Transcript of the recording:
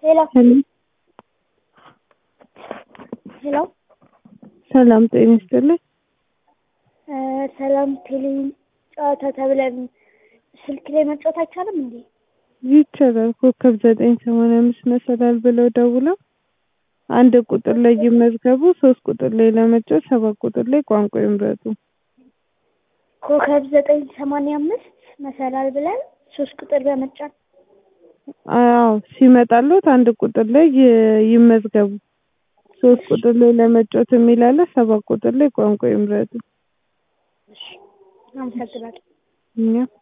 ሄሎ ሄሎ ሄሎ ሰላም ጤና ይስጥልኝ። ሰላም ቴሌቪዥን ጨዋታ ተብለን ስልክ ላይ መጫወት አይቻልም እንዴ? ይቻላል። ኮከብ ዘጠኝ ሰማንያ አምስት መሰላል ብለው ደውለው አንድ ቁጥር ላይ ይመዝገቡ፣ ሶስት ቁጥር ላይ ለመጫወት ሰባት ቁጥር ላይ ቋንቋ ይምረጡ። ኮከብ ዘጠኝ ሰማንያ አምስት መሰላል ብለን ሶስት ቁጥር በመጫን አዎ ሲመጣሉት አንድ ቁጥር ላይ ይ- ይመዝገቡ፣ ሶስት ቁጥር ላይ ለመጫወት የሚል አለ፣ ሰባት ቁጥር ላይ ቋንቋ ይምረጡ። አመሰግናለሁ። እኛ